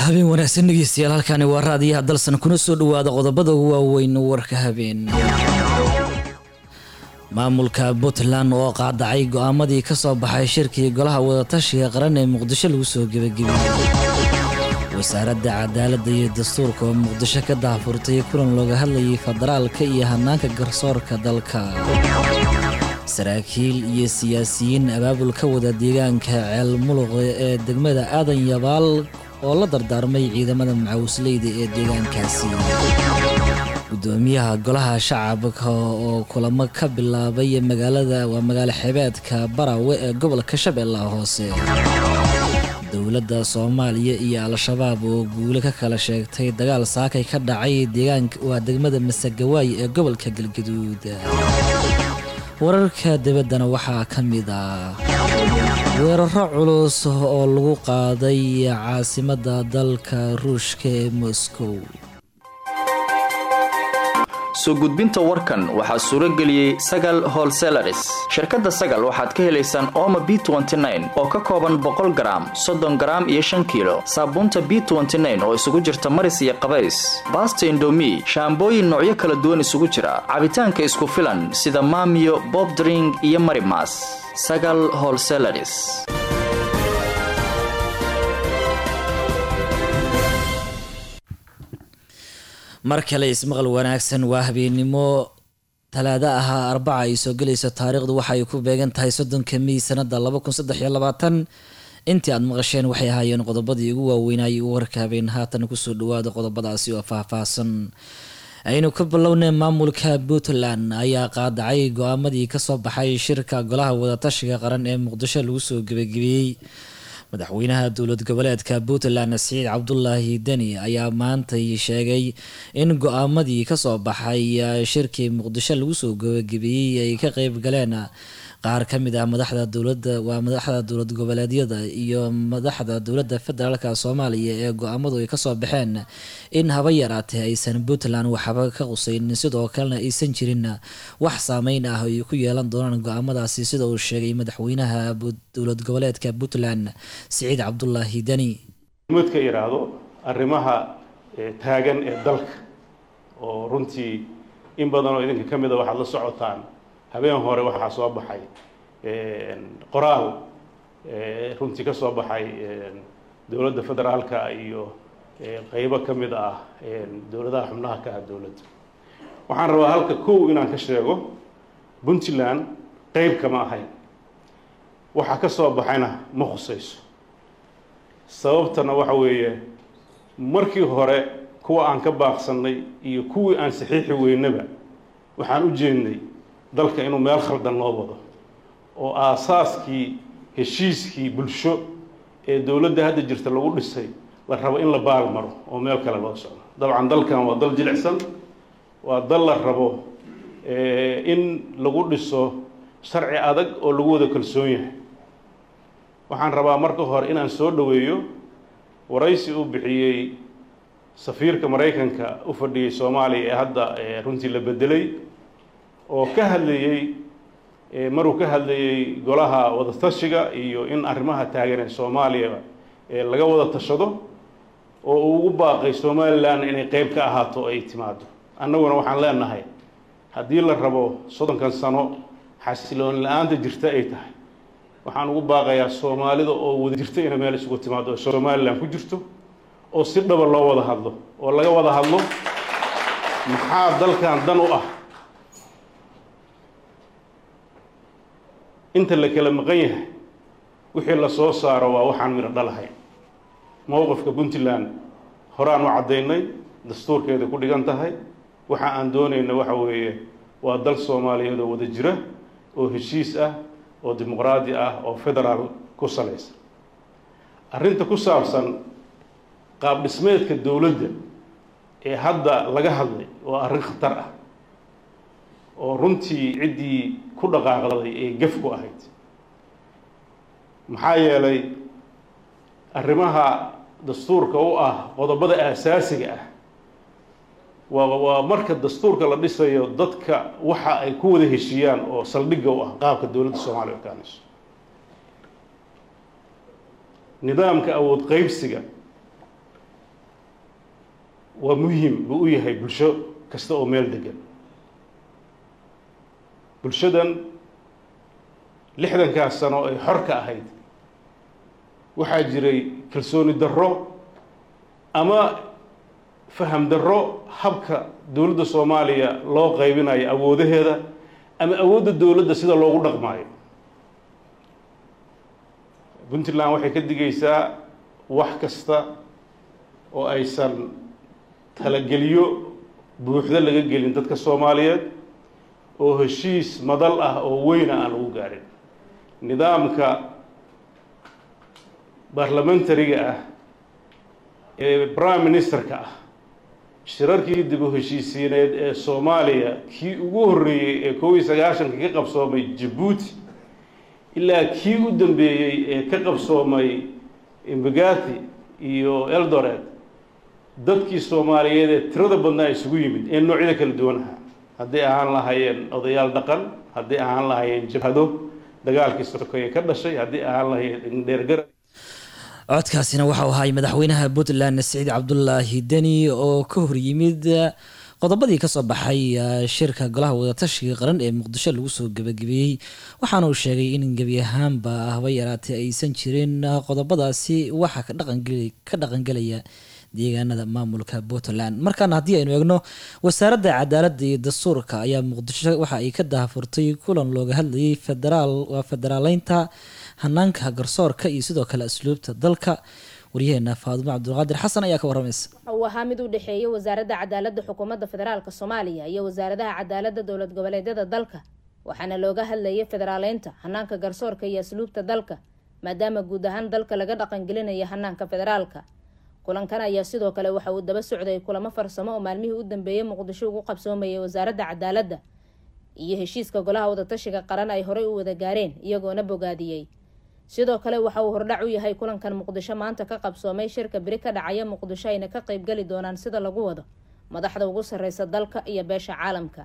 habeen wanaagsan dhegeystayaal halkani waa raadiyaha dalsan kuna soo dhawaada qodobada ugu waaweyn warka habeen maamulka puntland oo qaadacay go-aamadii ka soo baxay shirkii golaha wadatashiga qaran ee muqdisho lagu soo gebagabiyey wasaaradda cadaaladda iyo dastuurka oo muqdisho ka daahfurtay kulan looga hadlayay federaalka iyo hanaanka garsoorka dalka saraakiil iyo siyaasiyiin abaabul ka wada deegaanka ceel muluqa ee degmada aadan yabaal oo la dardaarmay ciidamada macawisleyda ee deegaankaasi gudoomiyaha golaha shacabka oo kulamo ka bilaabay magaalada waa magaalo xebeedka barawe ee gobolka shabeellaha hoose dowladda soomaaliya iyo al-shabaab oo guule ka kala sheegtay dagaal saakay ka dhacay deegaanka waa degmada masagawaay ee gobolka galgaduud wararka dibaddana waxaa ka mid ah weeraro culus oo lagu qaaday caasimadda dalka ruushka ee moscow soo gudbinta warkan waxaa suuro geliyey sagal holselaris shirkadda sagal waxaad ka helaysaan ooma b oo ka kooban boqol garaam soddon garaam iyo shan kiilo saabuunta b oo isugu jirta maris iyo qabays baasta indomi shaambooyin noocyo kala duwan isugu jira cabitaanka isku filan sida maamiyo bobdring iyo marimas sagal holselaris mar kale ismaqal wanaagsan waa habeennimo talaado ahaa arbaca ay soo gelayso taariikhdu waxaay ku beegan tahay soddonka mey sanada intii aad maqasheen waxay ahaayeen qodobadii ugu waaweynayay u warka habeen haatan kusoo dhawaada qodobadaasi oo faahfaahsan aynu ka bilownay maamulka puntland ayaa qaadacay go-aamadii kasoo baxay shirka golaha wadatashiga qaran ee muqdisho lagu soo gebagabeeyey madaxweynaha dowlad goboleedka puntland siciid cabdulaahi deni ayaa maantay sheegay in go-aamadii kasoo baxay shirkii muqdisho lagu soo gabagabeeyey ay ka qeyb galeen qaar ka mid ah madaxda dowlada waa madaxda dowlad goboleedyada iyo madaxda dowladda federaalk soomaaliya ee go-aamadu ay kasoo baxeen in haba yaraatee aysan puntland waxba ka qusaynin sidoo kalena aysan jirin wax saameyn ah ay ku yeelan doonaan go-aamadaasi sida uu sheegay madaxweynaha dowlad goboleedka puntland siciid cabdulaahi deni mudka yidhaahdo arrimaha taagan ee dalka oo runtii in badan oo idinka ka mida waxaad la socotaan habeen hore waxaa soo baxay qoraal runtii ka soo baxay dowladda federaalka iyo qeybo ka mid ah dowladaha xubnaha ka ah dowladda waxaan rabaa halka kow inaan ka sheego puntland qeyb kama ahayn waxa ka soo baxayna ma khusayso sababtana waxa weeye markii hore kuwa aan ka baaqsannay iyo kuwii aan saxiixi weynaba waxaan u jeednay dalka inuu meel khaldan loo wado oo aasaaskii heshiiskii bulsho ee dowladda hadda jirta lagu dhisay la rabo in la baal maro oo meel kale loo socdo dabcan dalkan waa dal jilicsan waa dal la rabo in lagu dhiso sharci adag oo lagu wada kalsoon yahay waxaan rabaa marka hore inaan soo dhoweeyo waraysi uu bixiyey safiirka maraykanka u fadhiyey soomaaliya ee hadda runtii la bedelay oo ka hadlayey maruu ka hadlayey golaha wadatashiga iyo in arrimaha taagan ee soomaaliya laga wada tashado oo uu ugu baaqay somalilan inay qeyb ka ahaato ay timaado annaguna waxaan leenahay haddii la rabo soddonkan sano xasiloon la-aanta jirta ay tahay waxaan ugu baaqayaa soomaalida oo wada jirta inay meel isugu timaado oo somalilan ku jirto oo si dhaba loo wada hadlo oo laga wada hadlo maxaa dalkan dan u ah inta la kala maqan yahay wixii la soo saaro waa waxaan midho dhalahayn mowqifka puntland horaan u caddaynay dastuurkeeda ku dhigan tahay waxa aan doonayna waxa weeye waa dal soomaaliyeed oo wada jira oo heshiis ah oo dimuqraadi ah oo federaal ku salaysan arrinta ku saabsan qaab dhismeedka dowladda ee hadda laga hadlay waa arrin khatar ah oo runtii ciddii ku dhaqaaqday ee gef ku ahayd maxaa yeelay arrimaha dastuurka u ah qodobada aasaasiga ah waa waa marka dastuurka la dhisayo dadka waxa ay ku wada heshiiyaan oo saldhigga u ah qaabka dowladda soomaaliya okaanayso nidaamka awood qeybsiga waa muhim buu u yahay bulsho kasta oo meel degan bulshadan lixdankaas sano ay xor ka ahayd waxaa jiray kalsooni darro ama faham darro habka dowladda soomaaliya loo qaybinayo awoodaheeda ama awoodda dowladda sida loogu dhaqmaayo puntland waxay ka digaysaa wax kasta oo aysan talageliyo buuxdo laga gelin dadka soomaaliyeed oo heshiis madal ah oo weyna aan lagu gaarin nidaamka baarlamentariga ah ee prime ministerka ah shirarkii dib u heshiisiineed ee soomaaliya kii ugu horreeyey ee koob iyo sagaashanka ka qabsoomay jabuuti ilaa kii u dambeeyey ee ka qabsoomay imbagati iyo eldoret dadkii soomaaliyeed ee tirada badnaa isugu yimid ee noocyada kala duwan ahaa hadday ahaan lahaayeen odayaal dhaqan hadday ahaan lahaayeen jabhado dagaalkii sokeeye ka dhashay haddii ahaan lahaayeen dheergara codkaasina waxau ahay madaxweynaha puntland siciid cabdulaahi deni oo ka horyimid qodobadii kasoo baxay shirka golaha wadatashiga qaran ee muqdisho lagu soo gebagabeeyey waxaana uu sheegay in gebi ahaanba haba yaraatee aysan jirin qodobadaasi waxa ka dhaqangelaya deegaanada maamulka puntland markaana haddii aynu eegno wasaaradda cadaaladda iyo dastuurka ayaa muqdisho waxa ay ka daahfurtay kulan looga hadlayay federaal waa federaaleynta hanaanka garsoorka iyo sidoo kale asluubta dalka waryaheena faadumo cabdulqaadir xasan ayaa ka waramaysa uu ahaa mid u dhexeeya wasaaradda cadaaladda xukuumadda federaalka soomaaliya iyo wasaaradaha cadaaladda dowlad goboleedyada dalka waxaana looga hadlayay federaaleynta hanaanka garsoorka iyo asluubta dalka maadaama guud ahaan dalka laga dhaqangelinayo hanaanka federaalka kulankan ayaa sidoo kale waxa uu daba socday kulamo farsamo oo maalmihii u dambeeyey muqdisho ugu qabsoomayay wasaaradda cadaaladda iyo heshiiska golaha wadatashiga qaran ay horey u wada gaareen iyagoona bogaadiyey sidoo kale waxa uu hordhac u yahay kulankan muqdisho maanta ka qabsoomay shirka beri ka dhacaya muqdisho ayna ka qeybgeli doonaan sida lagu wado madaxda ugu sarreysa dalka iyo beesha caalamka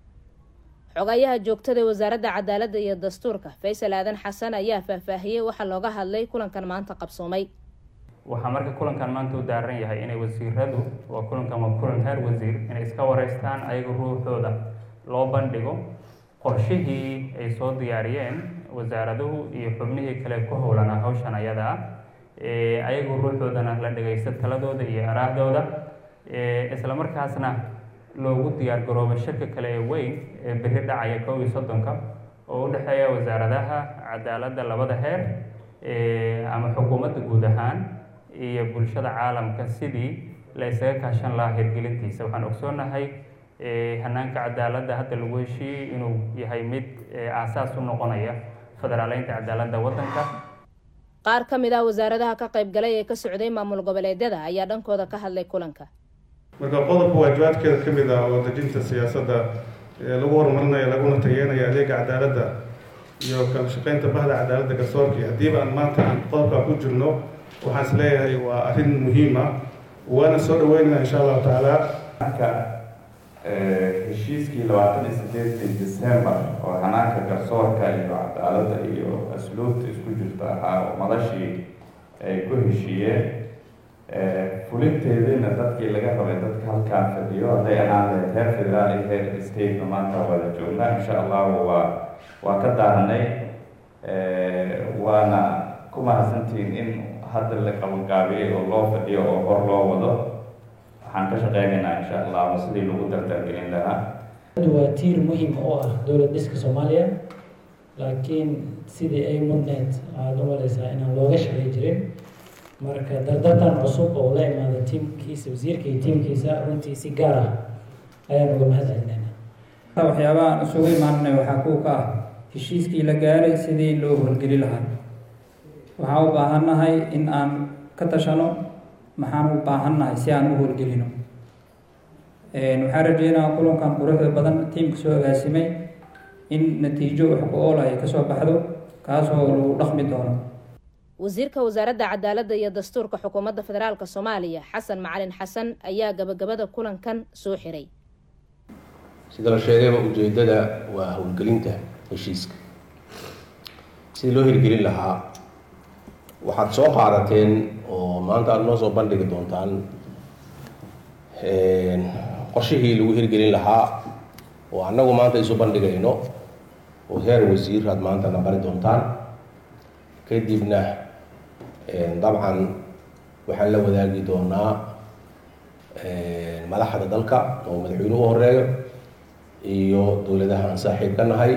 xogayaha joogtada ee wasaaradda cadaaladda iyo dastuurka faysal aadan xasan ayaa faahfaahiyey waxa looga hadlay kulankan maanta qabsoomay waxaa marka kulankan maanta u daaran yahay inay wasiiradu waa kulankan waa kulan heer wasiir inay iska wareystaan ayaga ruuxooda loo bandhigo qorshihii ay soo diyaariyeen wasaaraduhu iyo xubnihii kale ku howlanaa hawshan ayada ah ayagu ruuxoodana la dhagaysta taladooda iyo araahdooda isla markaasna loogu diyaar garoobo shirka kale ee weyn ee beri dhacaya kow iyo soddonka oo u dhexeeya wasaaradaha cadaaladda labada heer ama xukuumadda guud ahaan iyo bulshada caalamka sidii la isaga kaashan lahaa hirgelintiisa waxaan ogsoonahay hanaanka cadaaladda hadda lagu heshiiyey inuu yahay mid aasaas u noqonaya federaaleynta cadaaladda waddanka qaar ka mid ah wasaaradaha ka qaybgalay ee ka socday maamul goboleedyada ayaa dhankooda ka hadlay kulanka marka qodobka waajibaadkeeda ka mid ah oo dejinta siyaasadda ee lagu horumarinayo laguna tageenayo adeega cadaaladda iyo kala shaqeynta bahda cadaaladda garsoorkii haddiiba aan maanta aan qodobkaa ku jirno waxaan is leeyahay waa arrin muhiim ah waana soo dhaweynayna insha allahu tacaala marka heshiiskii labaatan iyo sideedkii december oo hanaanka garsoorka iyo cadaaladda iyo asluubta isku jirta ahaa oo madashii ay ku heshiiyeen fulinteediina dadkii laga rabay dadka halkaan fadhiyo hadday ahaan lahayd heer federaal iyo heer statena maanta wada joognaa insha allahu waa waa ka daaranay waana ku mahadsantihiin in hadda la qabanqaabiyey oo loo fadhiyo oo hor loo wado waxaan ka shaqeynaynaa insha allahu sidii lagu dardargelin lahaa waa tiir muhiim oo ah dowlad dhiska soomaaliya laakiin sidii ay mudneed waxaad u malaysaa inaan looga shaqey jirin marka dardartan cusub oo la imaada tiimkiisa wasiirka iyo tiimkiisa runtii si gaar ah ayaan uga mahad celinayna waxyaabaha aan isugu imaanay waxaa kuwa ka ah heshiiskii la gaaray sidii loo horgeli lahaa waxaan u baahannahay in aan ka tashano maxaan u baahannahay si aan u horgelino waxaan rajeynayaa kulankan quruxda badan tiimka soo agaasimay in natiijo wax ku ool ay kasoo baxdo kaasoo lagu dhaqmi doono wasiirka wasaaradda cadaaladda iyo dastuurka xukuumadda federaalk soomaaliya xasan macalin xasan ayaa gabagabada kulankan soo xiray sida la sheegayba ujeedada waa howlgelinta heshiiska sidii loo hirgelin lahaa waxaad soo qaadateen oo maanta aada noo soo bandhigi doontaan qorshihii lagu hirgelin lahaa oo annagu maanta isu bandhigayno oo heer wasiir aad maantana bari doontaan kadibna dabcan waxaan la wadaagi doonaa madaxda dalka oo madaxweynuhu u horeeyo iyo dowladaha aan saaxiib ka nahay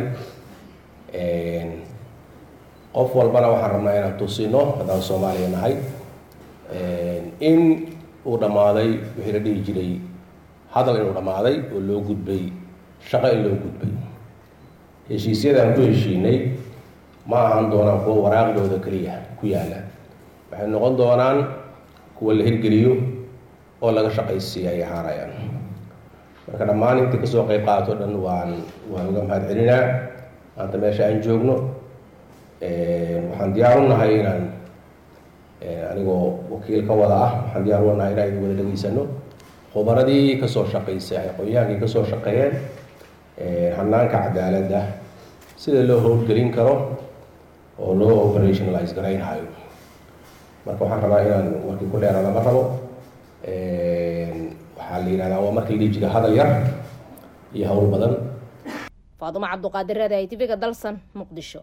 qof walbana waxaan rabnaa inaan tusino haddaan soomaaliya nahay in uu dhammaaday wixii la dhihi jiray hadal inuu dhammaaday oo loo gudbay shaqo in loo gudbay heshiisyadaan ku heshiinay ma ahan doonaan kuwa waraaqdooda keliya ku yaala waxay noqon doonaan kuwa la hirgeliyo oo laga shaqaysiiya ay ahaanayaan marka dhammaan intii kasoo qeyb qaato dhan waan waan uga mahad celinaa maanta meesha aan joogno waxaan diyaar u nahay inaan anigoo wakiil ka wada ah waxaan diyaar u nahay inaan idin wada dhegeysano khubaradii kasoo shaqaysay aqoonyahaankii kasoo shaqeeyeen hanaanka cadaaladda sida loo howlgelin karo oo loo operationalize garaynhayo marka waxaan rabaa inaan markii ku dheeraada ma rabo waxaa la yidhahdaa waa markii la dhihi jira hadal yar iyo howl badan faadumo cabduqaadir reeda i tv-ga dalsan muqdisho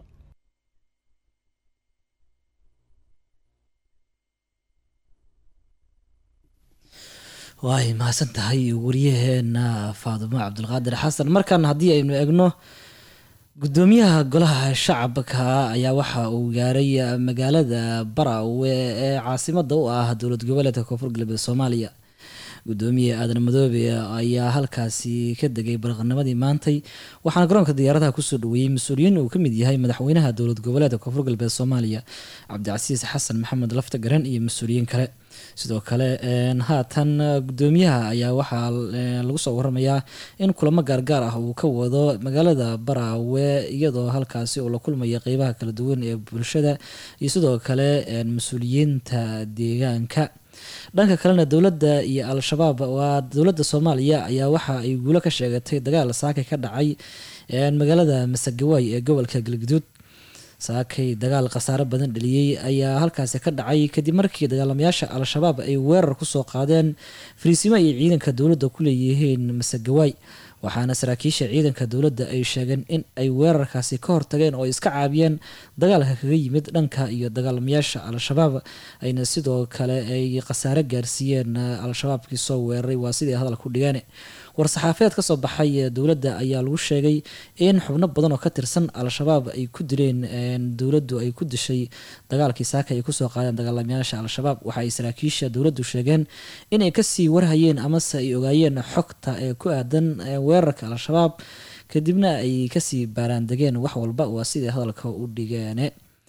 waay mahadsan tahay wariyaheena faadumo cabdulqaadir xasan markan haddii aynu egno gudoomiyaha golaha shacabka ayaa waxa uu gaaray magaalada barawe ee caasimada u ah dowlad goboleedka koonfur galbeed soomaaliya gudoomiye aadan madoobe ayaa halkaasi ka degay baraqnimadii maantay waxaana garoonka diyaaradaha kusoo dhaweeyey mas-uuliyiin uu kamid yahay madaxweynaha dowlad goboleedka koonfur galbeed soomaaliya cabdicasiis xasan maxamed lafta garan iyo mas-uuliyiin kale sidoo kale haatan gudoomiyaha ayaa waxaa lagu soo waramayaa in kulamo gaargaar ah uu ka wado magaalada baraawe iyadoo halkaasi uu la kulmaya qeybaha kala duwan ee bulshada iyo sidoo kale mas-uuliyiinta deegaanka dhanka kalena dowladda iyo al-shabaab waa dowladda soomaaliya ayaa waxa ay guulo ka sheegatay dagaal saakay ka dhacay magaalada masagawaay ee gobolka galgaduud saakay dagaal khasaare badan dhaliyey ayaa halkaasi ka dhacay kadib markii dagaalamayaasha al-shabaab ay weerar kusoo qaadeen fariisimo ay ciidanka dowladda ku leeyihiin masagawaay waxaana saraakiisha ciidanka dowladda ay sheegeen in ay weerarkaasi ka hortageen oo ay iska caabiyeen dagaalka kaga yimid dhanka iyo dagaalamayaasha al-shabaab ayna sidoo kale ay khasaare gaarsiiyeen al-shabaabkii soo weeraray waa sidii hadal ku dhigeen war-saxaafeed kasoo baxay dowladda ayaa lagu sheegay in xubno badan oo ka tirsan al-shabaab ay ku dileen dowladdu ay ku dishay dagaalkii saaka ay kusoo qaadeen dagaalamayaasha al-shabaab waxa ay saraakiisha dowladdu sheegeen inay kasii warhayeen amase ay ogaayeen xogta ee ku aadan weerarka al-shabaab kadibna ay kasii baaraandegeen wax walba waa sidai hadalka u dhigeene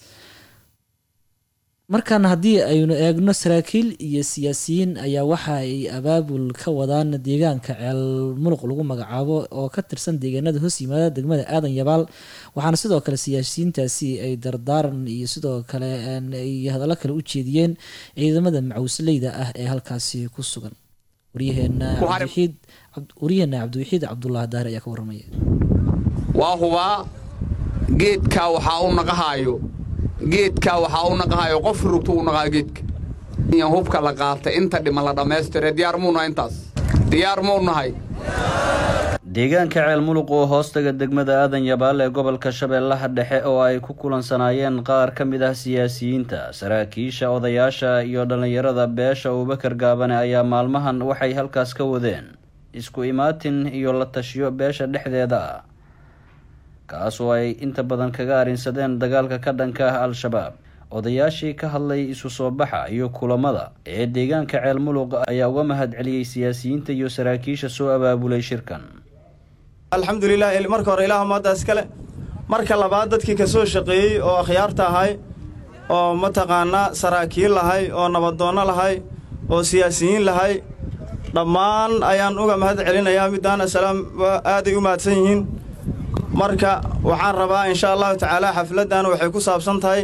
markan haddii aynu eegno saraakiil iyo siyaasiyiin ayaa waxa ay abaabul ka wadaan deegaanka ceel muluq lagu magacaabo oo ka tirsan deegaanada hoos yimaada degmada aadan yabaal waxaana sidoo kale siyaasiyiintaasi ay dardaaran iyo sidoo kale ay hadallo kale u jeediyeen ciidamada macawsleyda ah ee halkaasi ku sugan waryaheena waryaheena cabdiwaxiid cabdullah daahir ayaa ka warramaya waa hubaa geedkaa waxaa u naqahaayo geedkaa waxaa u naqahayo qof rugto u naqaa geedka hubka la qaatay inta dhima la dhammaystire diyaar muu nahay intaas diyaar muu nahay deegaanka ceel muluq oo hoostaga degmada aadan yabaal ee gobolka shabeellaha dhexe oo ay ku kulansanaayeen qaar ka mid ah siyaasiyiinta saraakiisha odayaasha iyo dhallinyarada beesha abubakar gaabane ayaa maalmahan waxay halkaas ka wadeen isku imaatin iyo la tashiyo beesha dhexdeeda ah kaas oo ay inta badan kaga arrinsadeen dagaalka ka dhanka ah al-shabaab odayaashii ka hadlay isu soo baxa iyo kulamada ee deegaanka ceel muluq ayaa uga mahad celiyey siyaasiyiinta iyo saraakiisha soo abaabulay shirkan alxamdulilah marka hore ilaah maadda iskale marka labaad dadkii ka soo shaqeeyey oo akhyaarta ahay oo mataqaanaa saraakiil lahay oo nabadoonno lahay oo siyaasiyiin lahay dhammaan ayaan uga mahad celinayaa middaana salaam aaday u mahadsan yihiin marka waxaan rabaa insha allahu tacaala xafladdan waxay ku saabsan tahay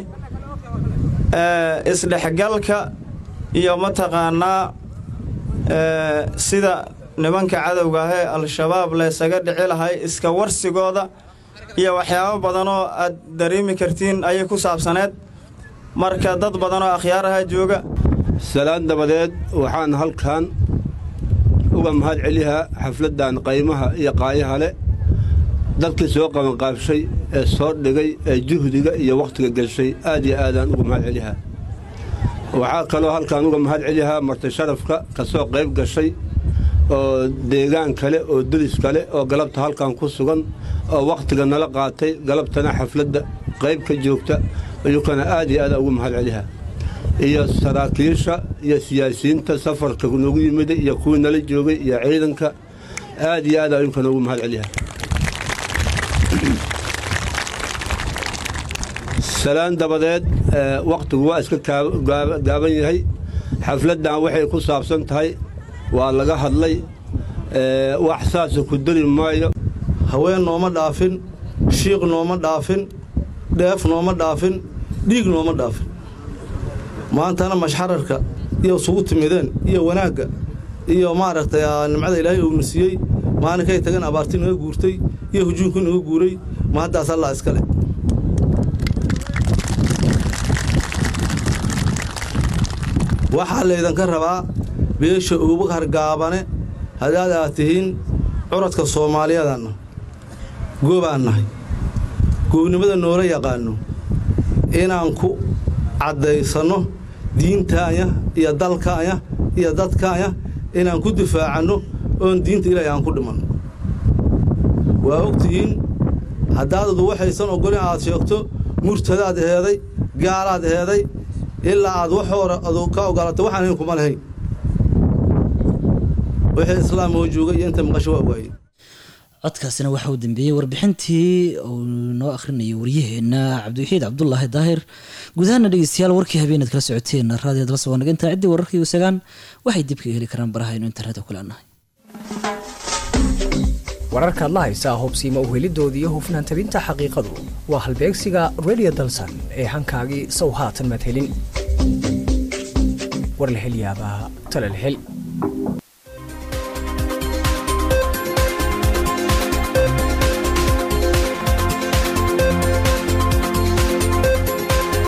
isdhexgalka iyo mataqaanaa sida nimanka cadowga ah ee al-shabaab laysaga dhici lahay iska warsigooda iyo waxyaabo badanoo aad dareemi kartiin ayay ku saabsaneed marka dad badanoo akhyaar aha jooga salaan dabadeed waxaan halkan uga mahad celihaa xafladdan qaymaha iyo qaayaha leh dadkii soo qabanqaabshay ee soo dhigay ee juhdiga iyo wakhtiga gelshay aad iyo aadaan uga mahad celihaa waxaa kaloo halkaan uga mahad celihaa marti sharafka ka soo qayb gashay oo deegaan kale oo deris kale oo galabta halkan ku sugan oo wakhtiga nala qaatay galabtana xafladda qayb ka joogta ayuukana aad iyo aadaan ugu mahad celihaa iyo saraakiisha iyo siyaasiyiinta safarka nagu yimida iyo kuwii nala joogay iyo ciidanka aad iyo aad ayuukana ugu mahad celihaa salaan dabadeed wakhtigu waa iska gaaban yahay xafladdan waxay ku saabsan tahay waa laga hadlay wax saasa ku dari maayo haween nooma dhaafin shiiq nooma dhaafin dheef nooma dhaafin dhiig nooma dhaafin maantana mashxararka iyo isugu timideen iyo wanaagga iyo maaragtay nimcada ilaahay uuna siiyey maalinkay tageen abaarti naga guurtay iyo hujuunkii naga guuray ma haddaas allaa iska leh waxaa laydinka rabaa beesha uubakar gaabane haddaad aad tihiin curadka soomaaliyadanna goobaan nahay goobnimada noola yaqaanno inaan ku caddaysanno diintaanya iyo dalkaanya iyo dadkaanya inaan ku difaacanno oon diinta ilaahay aan ku dhimanno waa og tihiin haddaadadu waxaysan oggolin aad sheegto murtadaad heeday gaalaad heeday ilaa aad wax hore adu ka ogolato waxaan hayn kuma lahayn wixii islaam oo jooga iyo inta maqasho waa ogaayeen codkaasina waxa uu dambeeyey warbixintii uu noo akhrinayay waryaheena cabdiwaxiid cabdulaahi daahir gudahaana dhegeystayaal warkii habeenaad kala socoteen raadiyo dalse waa naga intaa ciddii wararkii isagaan waxay dib kaga heli karaan baraha aynu internetka ku leenahay wararkaad la haysaa hubsiima uhelidoodii iyo hufnaan tabinta xaqiiqadu waa halbeegsiga radio dalsan ee hankaagii sow haatan madhelin war la hel yaabaa tala la hel